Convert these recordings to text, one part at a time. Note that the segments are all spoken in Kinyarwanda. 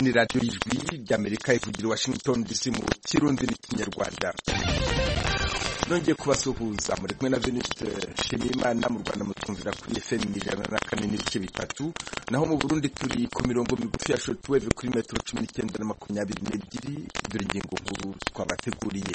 ni radiyo y'ijwi ry'amerika ivugira washington dc mu kirundi n'ikinyarwanda nongeye kubasuhuza muri kumwe na veniste shimimana mu rwanda mutumvira kuri fm ijana na kane n'ibice bitatu naho mu burundi turi ku mirongo migufi ya shortwave kuri metero cumi n'icyenda na makumyabiri n'ebyiri dore ingingo nkuru twabateguriye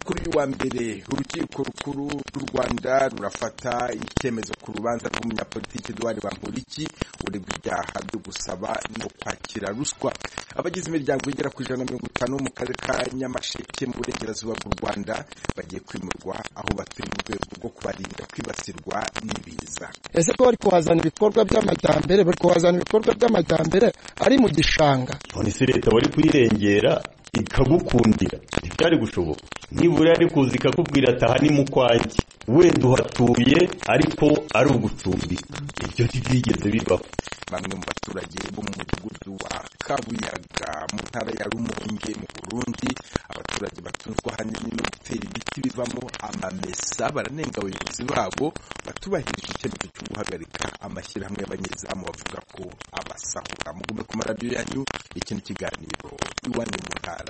kuri uyu wa mbere urukiko rukuru rw'u rwanda rurafata icyemezo ku rubanza rw'umunyapolitiki eduwari bamporiki urebwa ibyaha byo gusaba no kwakira ruswa abagize imiryango igera ku ijana na mirongo itanu mu karere ka nyamasheke mu burengerazuba bw'u rwanda bagiye kwimura aho batuye mu rwego rwo kubarinda kwibasirwa n'ibiza ese ko bari kuhazana ibikorwa by'amajyambere bari kuhazana ibikorwa by'amajyambere ari mu gishanga none se leta wari kuyirengera ikagukundira ntibyari gushoboka nibura yari kuza ikakubwira ataha ni mu kwanjye wenda uhatuye ariko ari ugucumbika ibyo ntibyigeze bibaho bamwe mu baturage bo mu mudugudu wa kabuyaga mu ntara ya rumonge mu burundi abaturage batunzwe ahanini no gutera ibiti bivamo amamesa baranenga abayobozi babo batubahirije icyemezo cyo guhagarika amashyirahamwe y'abanyezamu bavuga ko abasahura mugume ku maradiyo yanyu iki ni ikiganiro iwanyu mu ntara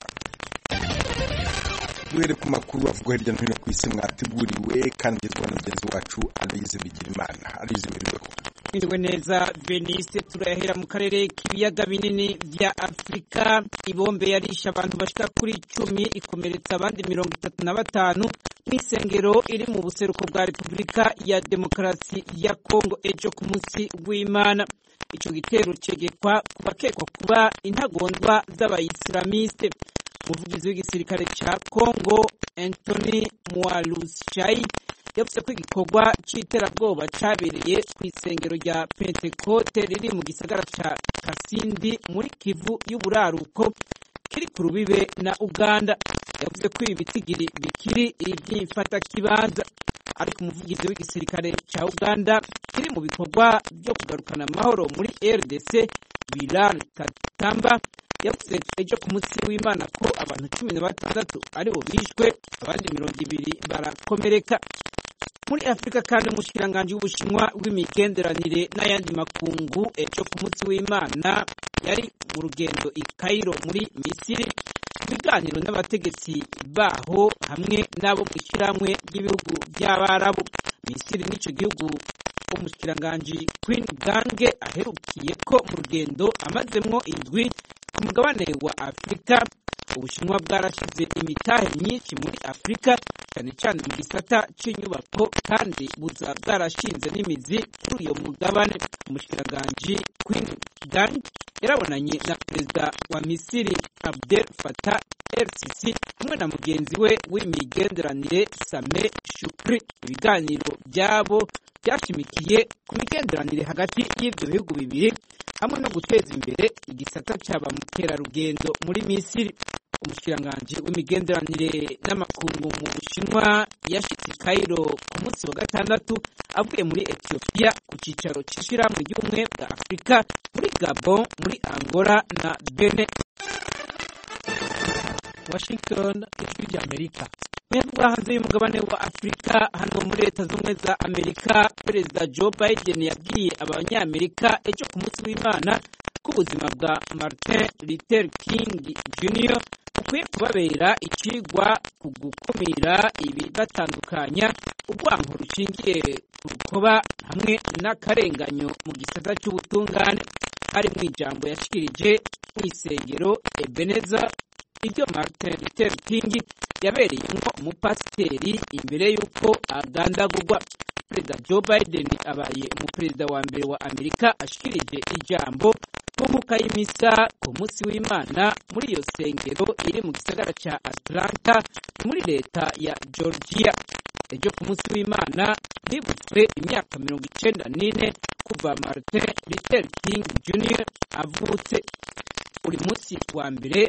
duhere ku makuru avugwa hirya no hino ku isi mwateguriwe kandi agezwa na mugenzi wacu aloyize bigirimana aloyize biriweho mwiriwe neza venise turahera mu karere k'ibiyaga binini bya afurika ibombe yarishe abantu bashika kuri icumi ikomeretsa abandi mirongo itatu na batanu mu isengero iri mu buseruko bwa repubulika ya demokarasi ya kongo ejo ku munsi w'imana ico gitero cegekwa ku bakekwa kuba intagondwa z'abayisilamiste umuvugizi w'igisirikare cya congo antony mualushayi yavuze ko igikorwa cy'iterabwoba cyabereye ku isengero rya pentekote riri mu gisagara cya kasindi muri kivu y'uburaruko kiri ku rubibe na uganda yavuze ko ibi bitigiri bikiri iby'imfatakibanza ariko umuvugizi w'igisirikare cya uganda kiri mu bikorwa byo kugarukana amahoro muri rdc bilal katamba yavuze ejo ku munsi w'imana ko abantu cumi na batandatu aribo bishwe abandi mirongo ibiri barakomereka muri afurika kandi umushikiranganji w'ubushinwa w'imigenderanire n'ayandi makungu ejo ku munsi w'imana yari mu rugendo i kairo muri misiri mu biganiro n'abategetsi baho hamwe n'abo mu ishyirahamwe ry'ibihugu by'abarabu misiri n'icyo gihugu umushikiranganji queen gange aherukiye ko mu rugendo amazemwo indwi ku mugabane wa afurika ubushinwa bwarashyize imitahe myinshi muri afurika cyane cyane mu gisata cy'inyubako kandi buza bwarashinze n'imizi kuri uyo mugabane umushikiranganji queen gang yarabonanye na perezida wa misiri abdel fatah rcc hamwe na mugenzi we w'imigenderanire same shukri ibiganiro byabo byashimikiye ku migenderanire hagati y'ibyo bihugu bibiri hamwe no guteza imbere igisata cya ba mukerarugendo muri misiri umushikiranganji w'imigenderanire n'amakungu mu bushinwa yashitse kairo ku munsi wa gatandatu avuye muri etiyopiya ku cyicaro cy'ishyirahamwe ry'ubumwe bwa afurika muri gabon muri angola na bene washington ijwi ry'amerika mwebwe hanze y'umugabane wa afurika hano muri leta z'ubumwe za amerika perezida joe biden yabwiye abanyamerika ejo ku munsi w'imana ko ubuzima bwa martin luther king jr bukwiye kubabera ikigwa ku gukumira ibibatandukanya urwango rushingiye ku rukoba hamwe n'akarenganyo mu gisata cy'ubutungane ari mu ijambo yashikirije mu isengero ebeneza ibyo martin luther king yabereyemo umupasiteri imbere y'uko agandagurwa perezida joe biden abaye umuperezida wa mbere wa amerika ashikirije ijambo ku nkuka y'imisa ku munsi w'imana muri iyo sengero iri mu gisagara cya atlanta muri leta ya georgia ejo ku munsi w'imana hibutswe imyaka mirongo icenda n'ine kuva martin luther king jr avutse buri munsi wa mbere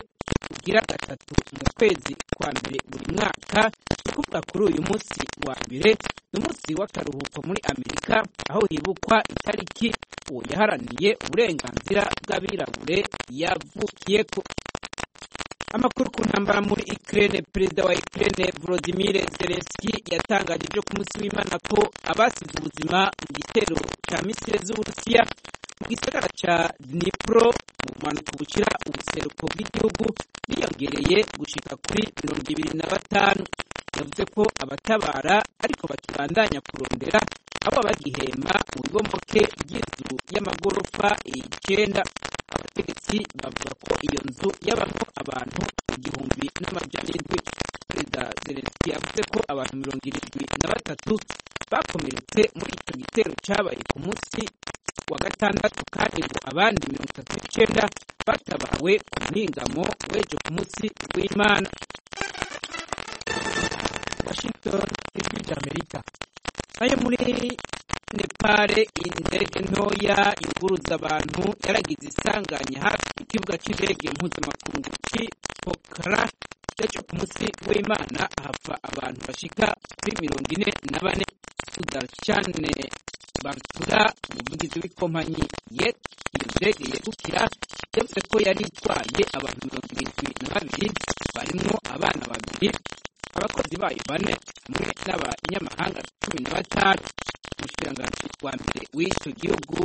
ugira gatatu mu kwezi kwa mbere buri mwaka ni ukuvuga kuri uyu munsi wa mbere ni umunsi w'akaruhuko muri amerika aho hibukwa itariki uwo yaharaniye uburenganzira bw'abirabure yavukiyeko amakuru ku ntambara muri ikirere perezida wa ikirere volodimire zelenski yatangaje ibyo ku munsi w'imana ko abasize ubuzima mu gitero cya misile z'uburusiya mu gisagara ca dnipro mu bumanuko bushira ubuseruko bw'igihugu biyongereye gushika kuri mirongo ibiri na batanu yavuze ko abatabara ariko bakibandanya kurondera abo bagihemba ubibomoke by'inzu y'amagorofa icyenda abategetsi bavuga ko iyo nzu yabamo abantu igihumbi n'amajana indwi perezida zelenski yavuze ko abantu mirongo irindwi na batatu bakomeretse muri icyo gitero cyabaye ku munsi wa gatandatu kandi ngo abandi mirongo itatu n'icyenda batabawe ku muhingamo w'ejo ku munsi w'imana washington ijwi ry'amerika nayo muri nepale indege ntoya yuguruza abantu yaragize isanganya hafi y'ikibuga cy'indege mpuzamakungu cy'i pokhara cyo ku munsi w'imana hapfa abantu bashika kuri mirongo ine na bane sudarshane bartura umuvugizi w'ikompanyi yet iyo ndege yegukira yavuze ko yari itwaye abantu mirongo irindwi na babiri barimo abana babiri abakozi bayo bane hamwe n'abanyamahanga cumi na batanu umushiranganji wa mbere w'icyo gihugu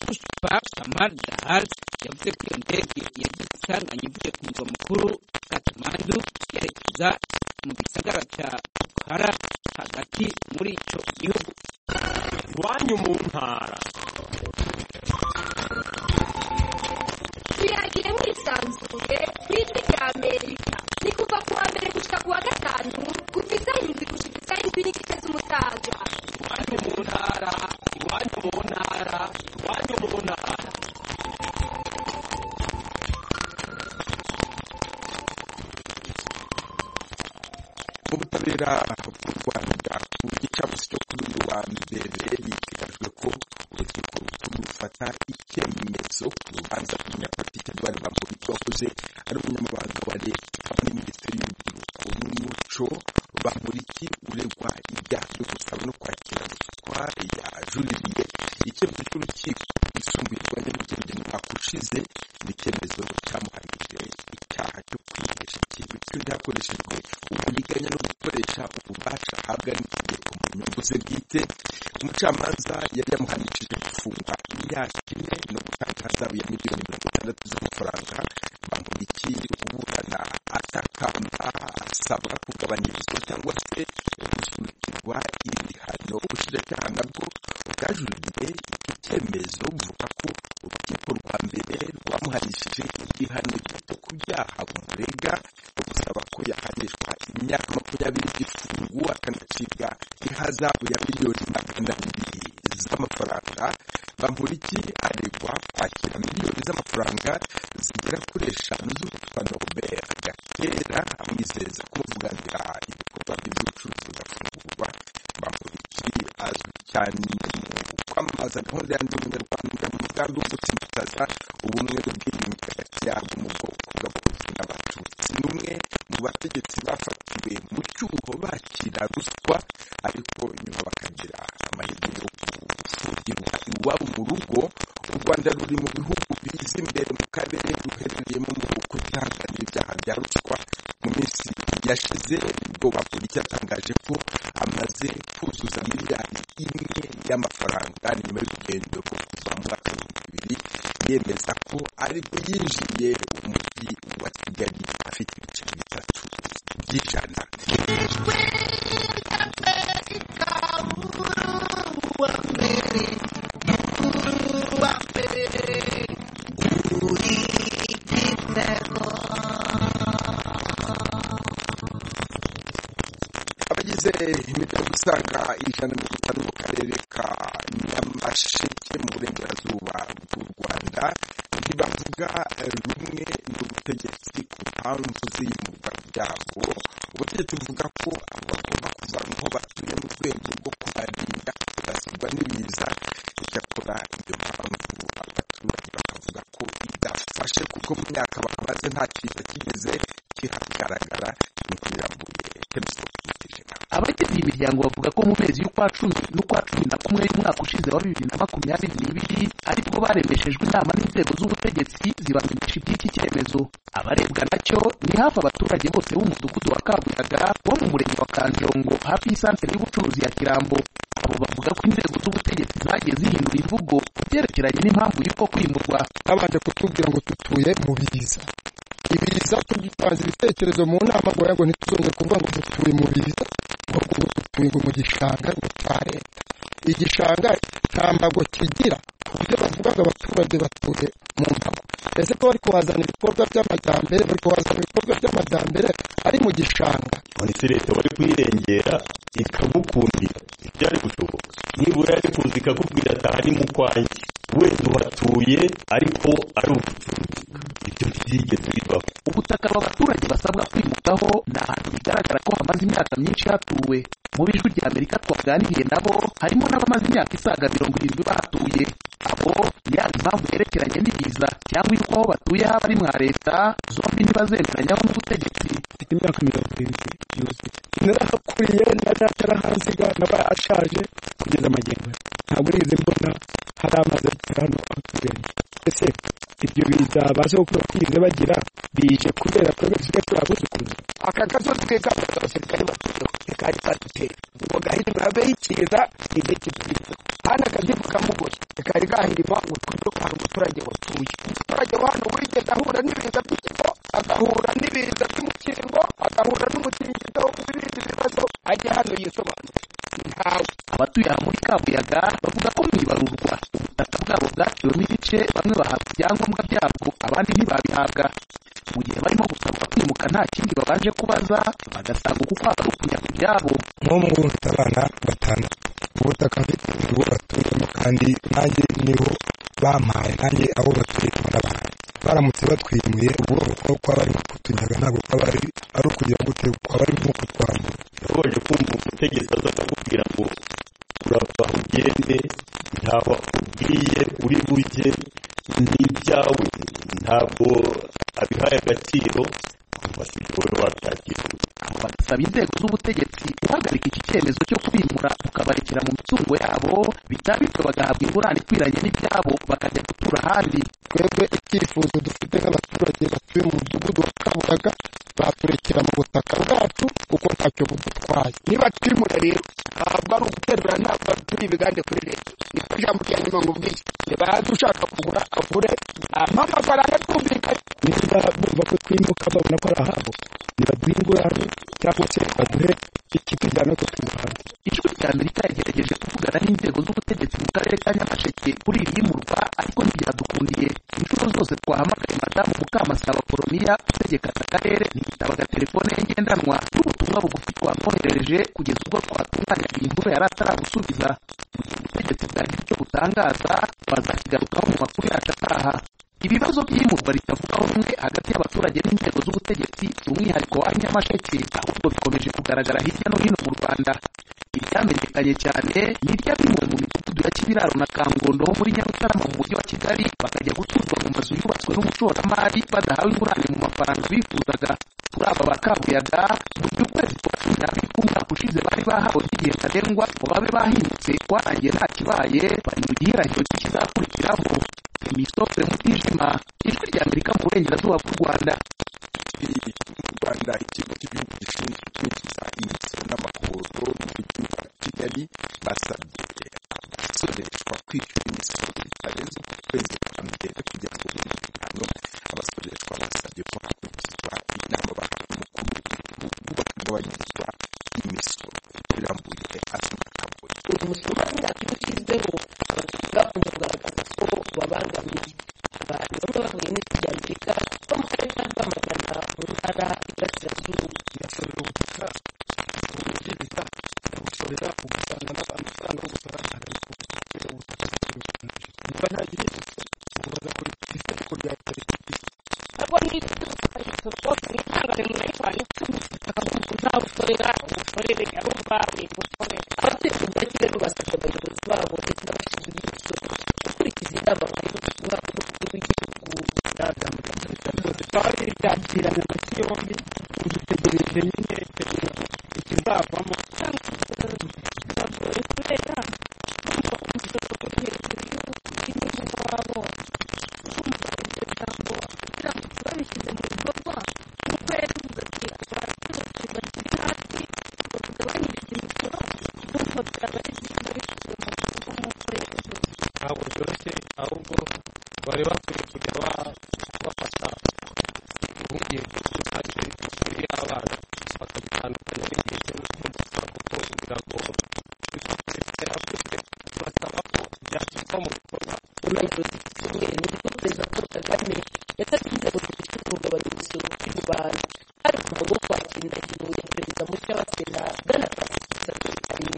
pushpa kamal dahal yavuze ko iyo ndege yagize isanganya ivuye ku murwa mukuru katumandu yerekeza mu gisagara cya pokhara hagati muri icyo gihugu iwanyu mu ntara tuyagire mwisanzuye ku ijwi rya amerika ni kuva ku wa mbere gushyika ku wa gatanu kuva isaha irindwi gushyika isaha indwi n'igice z'umutaga iwanyu mu ntara iwanyu mu ntara iwanyu mu ntara mu butabera bw'u rwanda ku gicamunsi cyo kuri uyu wa mbere biteganyijwe ko urukiko rukuru rufata icyemezo ku rubanza rw'umunyapolitike edouard bamporiki wakoze ari umunyamabanga wa leta muri minisiteri y'urubyiruko n'umuco bamporiki uregwa ibyaha byo gusaba no kwakira ruswa yajuririye icyemezo cy'urukiko rwisumbuye rwa nyarugenge mu mwaka ushize ni icyemezo cyamuhamije icyaha cyo kwihesha ikintu cy'undi hakoreshejwe uburiganya no gukoresha ububasha ahabwa n'itegeko mu nyungu ze bwite umucamanza yari yamuhanishije gufungwa imyaka ine no gutanga ihazabu ya miliyoni mirongo itandatu z'amafaranga bamurikiye uburana atakamba asaba kugabanyirizwa cyangwa se gusurikirwa ibihano ubushinjacyaha nabwo bwajuriye iki cyemezo buvuga ko urukiko rwa mbere rwamuhanishije igihano gito ku byaha bumurega gusaba ko yahanishwa imyaka makumyabiri y'igifungo akanacibwa ihazabu ya miliyoni magana abiri z'amafaranga bamporiki aregwa kwakira miliyoni z'amafaranga zigera kuri eshanu z'uwitwa Norbert Gatera amwizeza kumuvuganira ibikorwa bye by'ubucuruzi agafungurwa bamporiki azwi cyane mu kwamamaza gahunda yanjye umunyarwanda mu mugambi wo gutsindikaza ubumwe n'ubwiyunge hagati yabo mu bwoko bw'abahutu n'abatutsi ni umwe mu bategetsi bafatiwe mu cyuho bakira ruswa ariko nyuma bakagira amahirwe yo gufungirwa iwabo mu rugo u rwanda ruri mu bihugu biza imbere mu karere ruherereyemo mu kutihanganira ibyaha bya ruswa mu minsi yashize nibwo bapolisi yatangaje ko amaze kuzuza miliyari imwe y'amafaranga ni nyuma y'urugendo rwo kuva mu mwaka w'ibihumbi bibiri yemeza ko aribwo yinjiye umujyi wa kigali afite ibice bitatu by'ijana abagize imiryango usanga ijana na mirongo itanu mu karere ka nyamasheke mu burengerazuba bw'u rwanda ntibavuga rumwe n'ubutegetsi ku mpamvu z'iyimurwa ryabo ubutegetsi buvuga ko abo bagomba kuvanwaho batuye mu rwego rwo kubarinda kubasigwa n'ibiza icyakora iyo mpamvu abaturage bakavuga ko idafashe kuko mu myaka bakabaze nta kiza kigeze kihagaragara nk'uko birambuye temusito kutijima abagize iyi miryango bavuga ko mu mezi y'ukwa cumi n'ukwa cumi na kumwe y'umwaka ushize wa bibiri na makumyabiri n'ibiri aribwo baremeshejwe inama n'inzego z'ubutegetsi zibamenyesha iby'iki cyemezo abarebwa nacyo ni hafi abaturage bose b'umudugudu wa kabuyaga wo mu murenge wa kanjongo hafi y'isantere y'ubucuruzi ya kirambo abo bavuga ko inzego z'ubutegetsi zagiye zihindura imvugo ku byerekeranye n'impamvu y'uko kwimurwa babanje kutubwira ngo tutuye mu biza ibiza tugitanze ibitekerezo mu nama ngo yago ntituzongere kuvuga ngo dutuye mu biza ahubwo ngo dutuye ngo mu gishanga ngo cya leta igishanga nta mbago kigira ku buryo bavuga ngo abaturage batuye mu mbago ese ko bari kuhazana ibikorwa by'amajyambere bari kuhazana ibikorwa by'amajyambere ari mu gishanga ndetse leta bari kuyirengera ikagukundira ntibyari gushoboka nibura yari kuza ikakubwira ataha ni mu kwanjye wenda uhatuye ariko ari ugucumbika ibyo ntibyigeze bibaho ubutaka aba baturage basabwa kwimukaho ni ahantu bigaragara ko hamaze imyaka myinshi hatuwe mu bijwi rya amerika twaganiriye nabo harimo n'abamaze imyaka isaga mirongo irindwi bahatuye abo yaba impamvu yerekeranye n'ibiza cyangwa y'uko aho batuye haba ari mwa leta zombi ntibazemeranyaho n'ubutegetsi mfite imyaka mirongo irindwi yuzuye narahakuriye narahansiga naba ashaje kugeza magingo aya. ntabwo nigeze mbona hari amazi agera hano aho tugeze ese ibyo biza baje gukora twigeze bagira bije kubera twebwe dusigaye turi abuzukuruza aka gasozi ke kaba abasirikare batuyeho ntikari kadutera ubwo gahirima yabe yikiza igihe kitugeza kandi akazivu kamugoye ntikari gahirima ngo twirukanke umuturage watuye umuturage wa hano wigeze ahura n'ibiza by'ikigo agahura n'ibiza by'umukingo agahura n'umutingito n'ibindi bibazo ajya hano yisobanura ntawe abatuye aha muri kabuyaga bavuga ko mu ibarurwa ubutaka bwabo bwaciwemo ibice bamwe bahabwa ibyangombwa byabwo abandi ntibabihabwa mu gihe barimo gusabwa kwimuka nta kindi babanje kubaza bagasanga uku kwaba ari ukujya ku byabo nk'ubu mfite abana batandatu ubutaka mfite nibwo batuyemo kandi nanjye niho bampaye nanjye abo batuye barabahaye baramutse batwimuye ubwo uko kwaba ari nko kutunyaga ntabwo kwaba ari ari ukugira gute kwaba ari nko kutwambura urabaje kumva umutegetsi aza akakubwira ngo urava ugende ntawe akubwiye uri bujye ni ibyawe ntabwo abihaye agaciro basibye wowe wabyakira aho bagasaba inzego z'ubutegetsi guhagarika iki cyemezo cyo kwimura ukabarekera mu mitungo yabo bitaba bityo bagahabwa ingurane ikwiranye n'ibyabo bakajya gutura ahandi twebwe icyifuzo dufite nk'abaturage batuye mu mudugudu wa kabuyaga baturekera mu butaka bwacu kuko ntacyo budutwaye niba twimura rero ntabwo ari uguterura ntabwo turi ibigande kuri leta niko ijambo rya nyuma nkubwiye niba yaza ushaka kugura agure ampa amafaranga twumvikanye niba bumva ko twimuka babona ko ari ahabo nibaduhe ingurane cyangwa se baduhe ikitujyana ko tw'umuhanda ijwi rya amerika yagerageje kuvugana n'inzego z'ubutegetsi mu karere ka nyamasheke kuri iri yimurwa ariko ntibyadukundiye inshuro zose twahamagaye madamu mukamasaba poroniya utegeka aka karere ntiyitabaga telefone ye ngendanwa n'ubutumwa bugufi twamwoherereje kugeza ubwo twatunganyaga iyi nkuru yari ataragusubiza mu gihe ubutegetsi bwagira icyo butangaza bazakigarukaho mu makuru yacu ataha ibibazo by'imurwa ritavugaho rumwe hagati y'abaturage n'inzego z'ubutegetsi si umwihariko wa nyamasheke ahubwo bikomeje kugaragara hirya no hino mu rwanda ibyamenyekanye cyane ni iry'abimwe mu midugudu ya kibiraro na kangondo ho muri nyarutarama mu mujyi wa kigali bakajya guturwa mu mazu yubatswe n'umushoramari badahawe ingurane mu mafaranga bifuzaga kuri aba ba kabuyaga mu gihe ukwezi kwa cumi n'abiri k'umwaka ushize bari bahawe nk'igihe ntarengwa ngo babe bahindutse kwarangiye nta kibaye bari mu gihirahiro cy'ikizakurikiraho imisopure mutijima ijwi rya amerika mu burengerazuba bw'u rwanda mu rwanda ikigo cy'igihugu gishinzwe kwinjiza imisoro n'amahoro mu mujyi wa kigali basabye abasoreshwa kwishyura imisoro bitarenze ku kwezi kwa mbere kugira ngo bumve ibihano abasoreshwa basabye ko hakurikizwa inama bahabwa umukuru w'igihugu bakagabanyirizwa imisoro birambuye asa n'akabuye uyu musoro ntabwo ushyizeho bavuga kugaragaza ko babangamiye abantu bamwe bahuye n'iki cya amerika bo mu karere ka rwamagana mu ntara y'irasirazuba yasorera ubutaka ubwiriza abusorera ugasanga amafaranga yo gusora agakubwira ubutaka bw'ubukunzi niba nta gihe ubaza kuri isoko rya tariki ntabwo niba ufite umusoro wose witanga nyuma y'abantu icumi ubutaka bw'umuntu uzabusorera ubusorere abo bawe busorere abatuye mu mujyi wa kigali basabye abayobozi babo ndetse n'abashinzwe iby'imisoro gukurikiza inama bahawe n'ubutumwa bw'umukuru w'igihugu twari byakiranye amasi yombi ubu dutegereje nyine ikizavamo Thank you. byoroshye ahubwo bari bakwiye kujya bafata impungenge z'ubushake kuri abana bakabitandukanya n'igihe cy'uko kuko kugira ngo byarakozwe basaba ko byashyirwa mu bikorwa ubuyobozi bw'icyumweru nibwo perezida paul kagame yasabye inzego zibishinzwe kugabanya imisoro kuri rubanda hari ku wo kwakira indahiro ya perezida mushya wa sena bwana francis habiyakare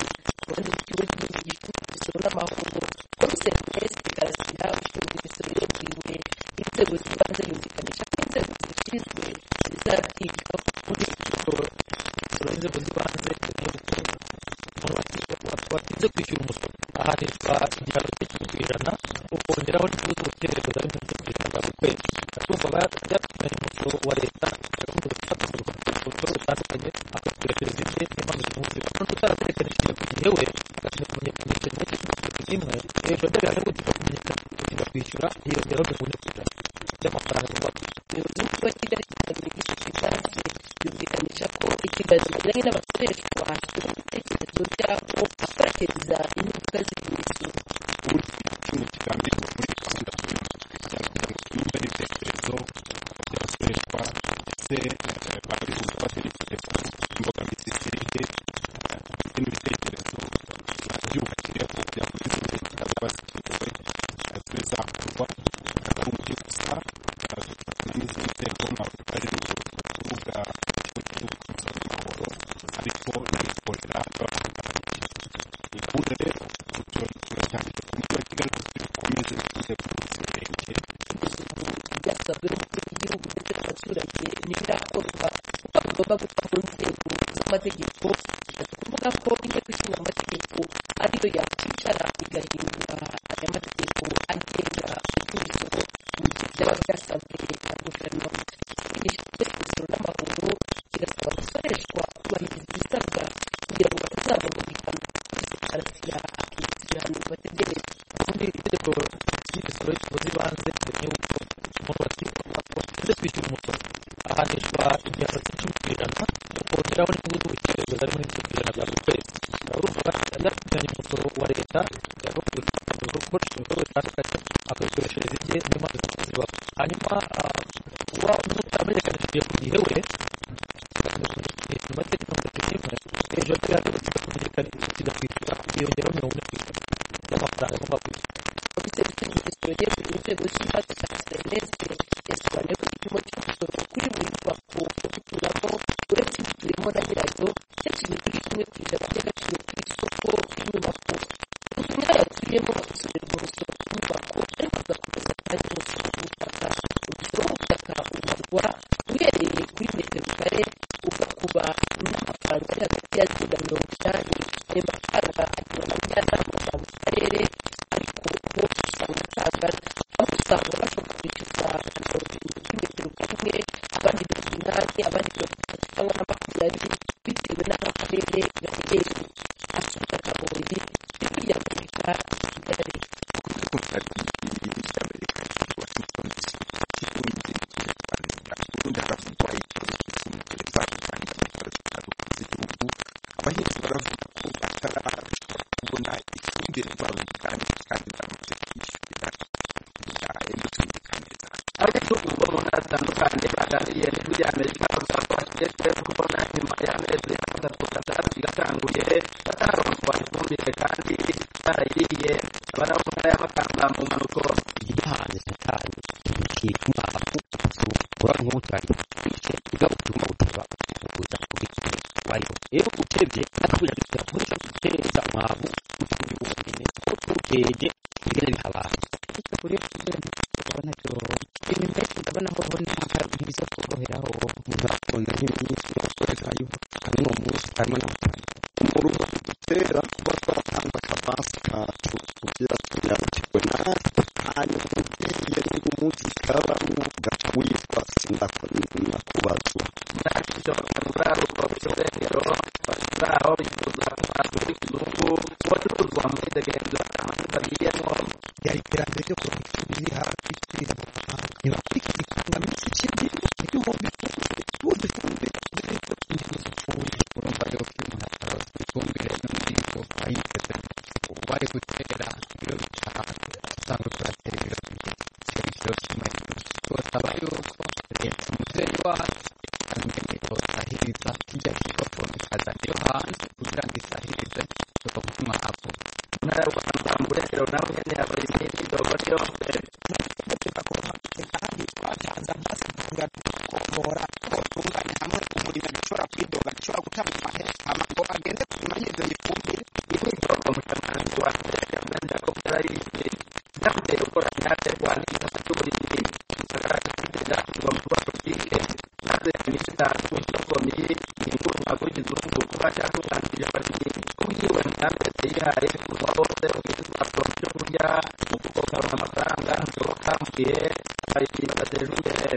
ku ruhande rw'ikigo cy'igihugu gishinzwe imisoro n'amahoro komiseri celeste karasira ushinzwe imisoro yabwiwe inzego z'ibanze yumvikanisha ko inzego zibishinzwe zizabyiga kuri siporo imisoro y'inzego z'ibanze mu gutuma umuntu watinze kwishyura umusoro ahanishwa igihano cy'icumi ku ijana ukongeraho n'inyungu z'ubukerereza n'ibihumbi mirongo itanu ku kwezi urumva byatumye umusoro wa leta agakomeza gufata umusoro ku bikorwa bitandukanye akakubwira serivisi yamaze umunsi n'undi utarakurekanishije ku gihe we agashinzwe kumenyekanisha igihe cy'umusoro kimwe hejuru y'ibihano gutinda kumenyekana gutinda kwishyura hiyongeraho mirongo ine ku ijana by'amafaranga agomba kwishyura umuyobozi w'umujyi wa kigali kagame gishinzwe ibyanjye yumvikanisha ko ikiganiro bagiranye n'abakoresha bahakira ibitekerezo byabo bateza ingaruka z'ibimenyetso byasabwe n'umukuru w'igihugu ndetse n'abaturage ntibirakorwa kuko bigomba guca mu nzego z'amategeko bishatse kuvuga ko inteko ishinga amategeko ariyo yakwicara igahindura aya mategeko agenga iby'imisoro mu gihe byaba byasabwe na guverinoma ikigo gishinzwe imisoro n'amahoro kirasaba gusoreshwa kubahiriza ibisabwa kugira ngo batazabona ibihano byose karasira akibutsa ibihano bategereje ubundi itegeko ry'imisoro y'ikigo z'ibanze riteganya yuko umuntu watinze watinze kwishyura umusoro ahanishwa igihano cy'icumi ku ijana ukongeraho n'inyungu z'ubukerereza ari muri mirongo ijana bya buri kwezi urumva yarakurikiranye umusoro wa leta yagombaga gukoresha ibikorwa bitandukanye akabisoreshereza igihe n'impamvu zibaho hanyuma kuba utaramenyekanishije ku gihe we amategeko mirongo kimwe hejuru y'ibihano gutinda kumenyekanisha gutinda kwishyura hiyongeraho mirongo ine ku ijana y'amafaranga agomba kwishyura komiseri ushinzwe imisoro yeguriwe inzego z'ibanze za serivisi yasobanuye ko igipimo cy'umusoro kuri buri nyubako yo guturamo uretse igituyemo na nyirayo cyashyizwe kuri kimwe ku ijana cy'agaciro ku isoko ry'inyubako inzu nyirayo atuyemo isorerwa umusoro ku nyubako ariko agakomeza kandi umusoro ku butaka umusoro w'ubutaka ubarwa uhereye kuri metero kare ugakuba n'amafaranga ari hagati ya zeru na mirongo inani ayo mafaranga agenerwa abajyanama ba buri karere ariko bo usanga atangana aho usanga bashobora kwishyuza mirongo irindwi kuri metero kamwe abandi mirongo inani abandi mirongo itatu cyangwa na makumyabiri bitewe n'aho akarere gaherereye asubiza kabori ijwi rya amerika kigali abahinzi baravuga ko batarashobora kubona ifumbire mvaruganda kandi baramaze kwishyurira imbuto neza ariko ubu umuntu atandukanye bagariye ijwi ry'amerika usanga bashyigikiwe no kubona nyuma y'amezi atandatu gatandatu gatanguye bataronswa ifumbire kandi barayiriye baravuga y'amakamba mu mpanuko igihanyi satani kituma abakutu kurana nk'ubutari igice kigatuma utaba kuza kubikira wayo rero utebye akubirabikira kuburyo utereza umwavu utuje wonyine kuko utuje bigenda bihabaye ariko buriya kugira ngo ubona ibintu byose ndabona aho ubona hari ibiza kuboheraho umuntu akunda nk'iminsi bakoresha yuko kandi ni umunsi harimo n'abatanga umuruho udutera kuba twatanga akamansi kacu kugira tuyakirwe natwe hanyuma ugiye niba umunsi kabamo ugaca witwa sinakubazwa ntacyo bakangurira urwabutso rw'ingero bashyiraho bifuza kubanza kizungu uwacuruzwa muri degenza amazi bagiyemo byari iterambere ryo kuronka icumi riri hafi twiza mu mahanga ntibakurikiza ikangaminsi kindi igihumbi ifumbire tuzi ifumbire dore ko ingingo zipfuye urumva rero ko iyo umuntu ataronse ifumbire n'umuhingo ayiteze uwo ari gutera iyo usanga turatera ibibazo byinshi ikintu kibazo cy'amaherezo turasaba yuko leta umubyeyi wacu azanye isahiriza kijya kigakora ikazana iyo hanze kugira ngo isahirize tukavuma hapo ntara ya rwanda mburengero nawe nyine yaba imiti dogoti yo mbere kandi twatanze amazi tungana tukongora ko tunganya hamwe umurimo bishobora kwidoga bishobora gutanga amaherezo amago agende kumenya ibyo bifumbire imyitozo mu kamanzi wa mbere mwenda ko byarayigiye byamuteye gukora imyaka yo kwandika cy'uburinzi gisagara kigenda kuva mu rwego bwite maze imiti itanu cyo komeye ni inguruma kugize urugo kuba cyakugambirira abakinnyi kubwiwe mugambi yayihaye kuva hose ubwiza bwa byo kurya mu kugarura amafaranga ntushobora mugihe abakinnyi badatera imbere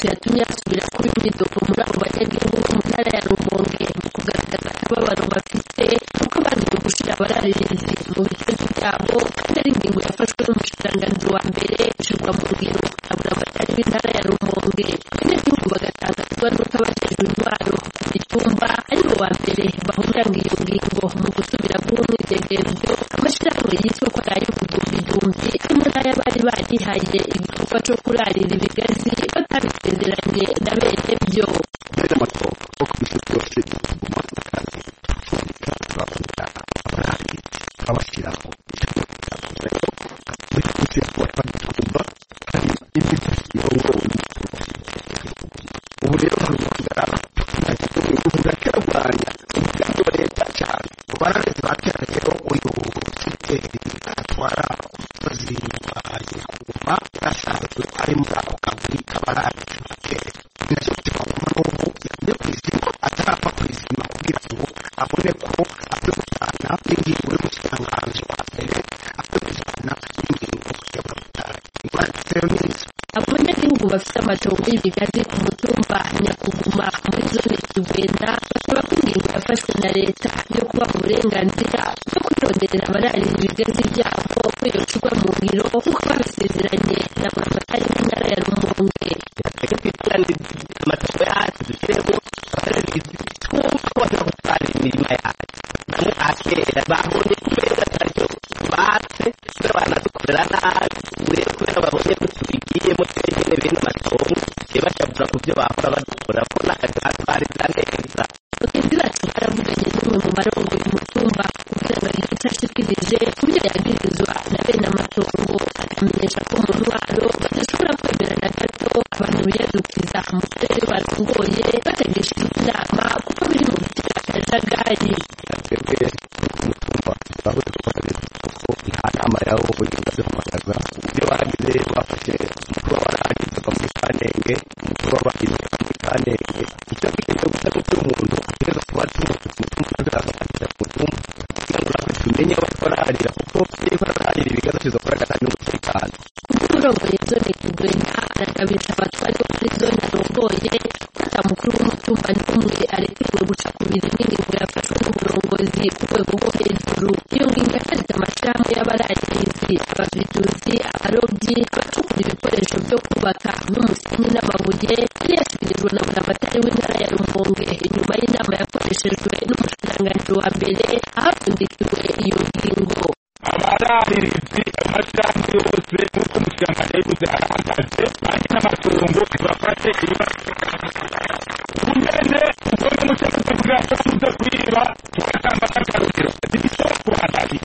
yatumye asubira kuba imyitozo muri abo banyagihugu bo mu ntara ya rumonge mu kugaragaza akababaro bafite kuko bananiwe gushira abararinze mu bitezo byabo kandi ari ingingo yafashwe n'umushikiranganji wa mbere ishirwa mu ngiro abura abatari b'intara ya rumonge abanyagihugu bagatanga ikibazo k'abajejwe intwaro mu gitumba ari bo ba mbere bahuranga iyo ngingo mu gusubira bw'uwo mwidegemvyo amashirahamwe yitwa ko ari ay'ubudumbidumbi hamwe n'ay'abari barihaye igikorwa co kurarira ibigazi batabisezeranye na bene byo amategeko ari muri ako kagari kaba ari ak'ibitero ni nacyo gituma n'ubu yavuye ku izima atarapfa kwizima kugira ngo abone ko akwiye kujyana n'ingingo y'umushikiranganji wa mbere akwiye kujyana n'ingingo y'abamotari imbanitse yo neza abanyagihugu bafite amatongo y'ibigazi ku mutumba nyakuguma muri zone kigwenda basaba ko ingingo yafashwe na leta yo kubaha uburenganzira bwo kwironderera abararira ibigazi byabo kwiyocurwa mu ngiro nk'uko babisezeranye na buramatari w'intara ya rumonge reka twitange amatungo yacu dushyireho abararira ibicucu bajya gutwara imirima yacu bamwe ba kera babonye ku meza atacyo batse kubera banadukorera nabi ubu rero kubera babonye ko tubigiyemo twenyine bene amatongo tugiye bashabura ku byo bahora badukora ko natwe twatwariza neza bagenzi bacu baravuganye n'umwe mu barongoye umutumba kugira ngo agire icyo ashikirije ku byo yabwirizwa na bene amatongo akamenyesha ko mu ntwaro badashobora kwemera na gato abantu biyadukiza mu turere barongoye batagishije inama kuko biri mu bitera akajagari twebwe umutumba twabuze kubakorera kuko nta nama yawo ugenda duhamagaza ibyo bagize bafashe umukuru w'abarangiza ava muri kanenge umukuru w'abagize ava muri kanenge icyo dukeneye gusa ni uko umuntu ategereza kuba tumutse ku mutumba akaza kwakira ku mutumba kugira ngo natwe tumenye aho twararira kuko iyo twararira ibigazo tuzakora cyane n'umutekano umurongoye zone kigwena aragabiriza abatwari bo muri zone arongoye ko ata mukuru w'umutumba n'umwe arekewe guca ku birimo ingingo yafashwe n'uburongozi ku rwego rwo hejuru iyo ngingo yaharize amashyirahamwe y'abararirizi ababiduzi abarobyi abacukura ibikoresho byo kubaka n'umusenyi n'amabuye yari yashyikirijwe na buramatari w'intara ya rumonge inyuma y'inama yakoreshejwe n'umushikiranganji wa mbere ahapfundikiwe iyo ngingo abararirizi amashyirahamwe yose nk'uko umushyirahamwe yabivuze arahagaze banki n'amatungo ibafashe ibibazo ubunyene ubwonye mu cyapa tuvuga ko buza kuyiba tugatanga nk'akarugero bityo kuhatari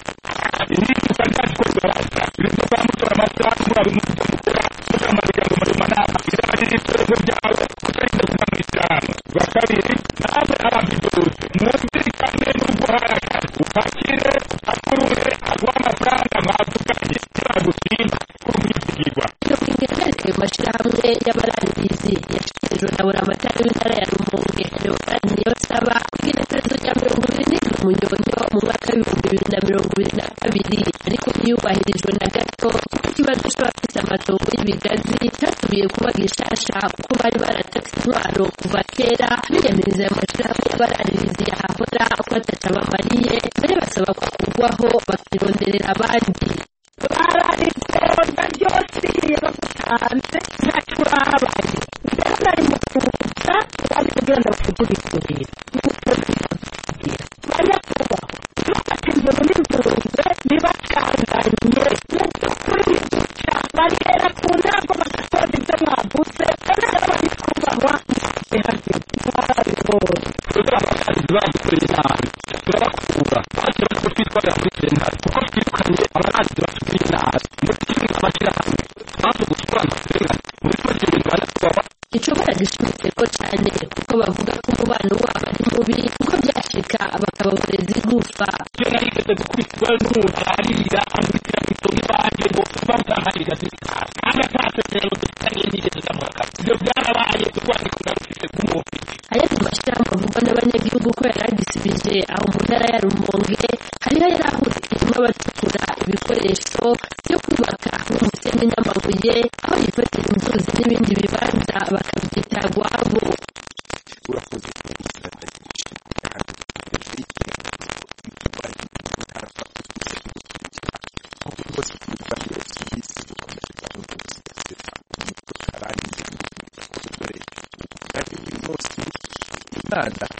ibi usanga gikorwa basa ibintu kwa mutora amasa murabi mukora mukamarira ngo muri manama izabagire ibitego byawe kutarinda kuba mu ishyirahamwe bwa kabiri nawe ababidoze mwumvikane n'ubwo harakaze upakire akurure aguha amafaranga mwavuganye ntibagutinda kumva ibyisigwa iyo ngingo yahagarika ayo mashyirahamwe y'abarangirizi yashyikirijwe na buramatari w'intara ya rumonge leopold niyonsaba kugira iperezo rya mirongo ibiri n'indwi munyonyo mu mwaka w'ibihumbi bibiri na mirongo ibiri na kabiri ariko ntiyubahirijwe na gato kuko ikibazo cy'abafite amatongo y'ibigazi cyatumiye kuba gishasha kuko bari baratatse intwaro kuva kera binyamiriza ayo mashyirahamwe y'abarangirizi yahahora ko ataca bamariye mbere basaba ko kugwaho bakironderera abandi bararitoza ryose iyo bagutanze ntacyo babaye rero bari mu kuza baje kugira ngo bakugurisire bajya kubaho ntubatembe muri rwunze bibacanganye n'ukuri duca bagera ku ntango bagasoza ibyo mwaguze kandi rero bari kubaha ntihagire barabitoza abasazi badukoreye nabi turabakura baje bari twitwarira muri sentare kuko twirukanye abasazi batugiriye nabi ndetse n'amashyirahamwe baje gutwara amafaranga muri make bigana kubaba gishobora gishimikirwa cyane kuko bavuga ko umubano wabo ari mubi kuko byashika bakababoreza igufa ibyo nari igeze gukubitwa n'umuntu ararira amwitira ku itongo iwanjye ngo bamutaharira zitara kandi atasezerano dufitanye n'igeze ndamuhaka ibyo byarabaye urwandiko narufite rw'umuntu ayandi mashyirahamwe avugwa n'abanyagihugu ko yari agisibije aho mu ntara ya rumonge hariho yari ahurikirijwe abacukura ibikoresho byo kubaka nk'umusenyi n'amabuye aho yifatira inzuzi n'ibindi bibanza bakabyita rwabo urakoze kugira ngo imana